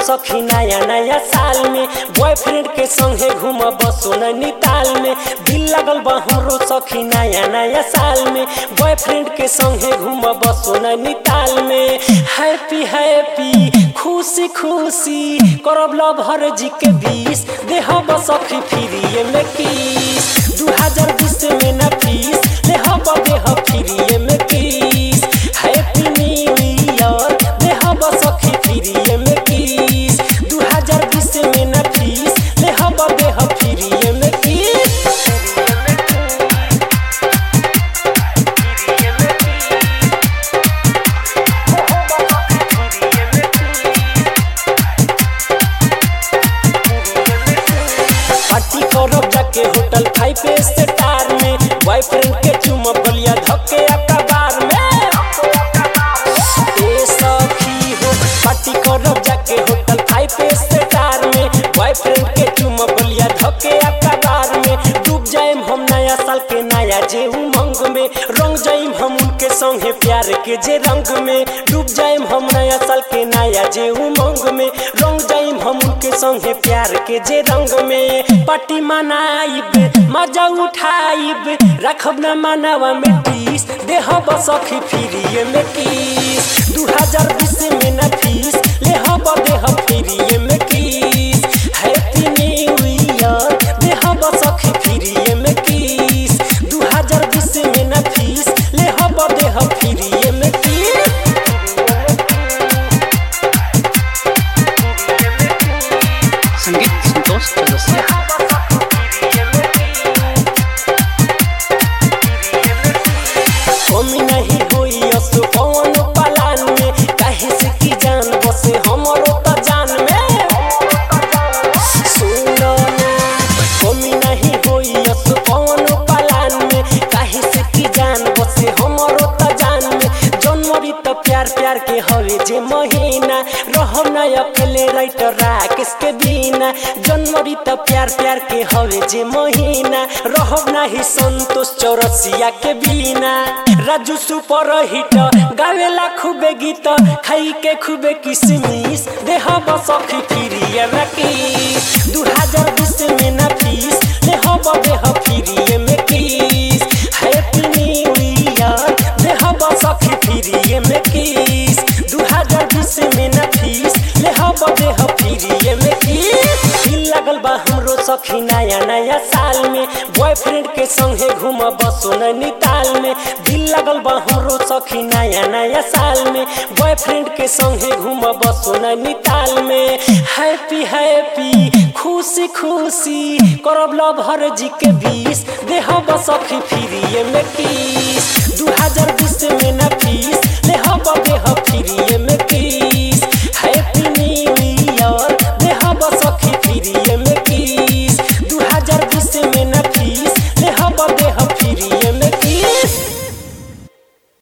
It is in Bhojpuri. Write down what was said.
सखी नया नया साल में बॉयफ्रेंड के संगे घूम बसो नैनीताल में दिल लगल बा हमरो सखी नया नया साल में बॉयफ्रेंड के संगे घूम बसो नैनीताल में हैप्पी हैप्पी खुशी खुशी करब लव हर जी के बीस देह सखी फ्री में किस दू हजार बीस में न फीस देह देह फ्री में किस हैप्पी न्यू ईयर देह सखी फ्री में किस दू हजार बीस में न फीस देह देह फ्री में किस पार्टी करब जाके होटल फाइव स्टार में बॉयफ्रेंड के चुमब बलिया धक्के अखबार में ए सखी हो पार्टी करब जाके होटल फाइव स्टार में बॉयफ्रेंड के चुमब बलिया धक्के अखबार में डूब जाएम हम नया साल के नया जे उमंग में रंग जाइम हम उनके संगे प्यार के जे रंग में डूब जाइम हम नया साल के नया जे उमंग में रंग जाइम हम उनके संगे प्यार के जे रंग में पार्टी मनाइब मजा उठाइब रखब न मानवा में तीस देह सखी फ्री में किस दू हजार बीस में न फीस ले हब देह फ्री में किस हैप्पी न्यू ईयर देह सखी फ्री में किस दू हजार बीस में न फीस ले हब देह फ्री में किस संगीत संतोष चौरसिया कमी नहीं होई असो कौन पालान में काहे से की जान बसे हमरो त जान में सुनो ना कमी नहीं होई असो कौन पालान में काहे से की जान बसे हमरो त जान में जनवरी त प्यार प्यार के हवे जे महीना रहब ना अकेले राइटर राकेश के बिना जनवरी त प्यार प्यार के हवे जे महीना रहब नाही संतोष चौरसिया के बिना राजू सुपर हिट गावेला खूबे गीत खाई के खूबे किसमिस देह सखी फ्री में किस दू हजार बीस में न फीस देह देह फ्री में किस हैप्पी न्यू ईयर देह सखी फ्री में किस दू हजार बीस में न फीस देह देह फ्री में किस दिल लगल बा हमरो सखी नया नया साल में बॉयफ्रेंड के संगे घूम बसो नैनीताल में दिल लगल बा हमरो सखी नया नया साल में बॉयफ्रेंड के संगे घूम बसो नैनीताल में हैप्पी हैप्पी खुशी खुशी करब लव हर जी के बीस देह सखी फ्री में किस दू हजार बीस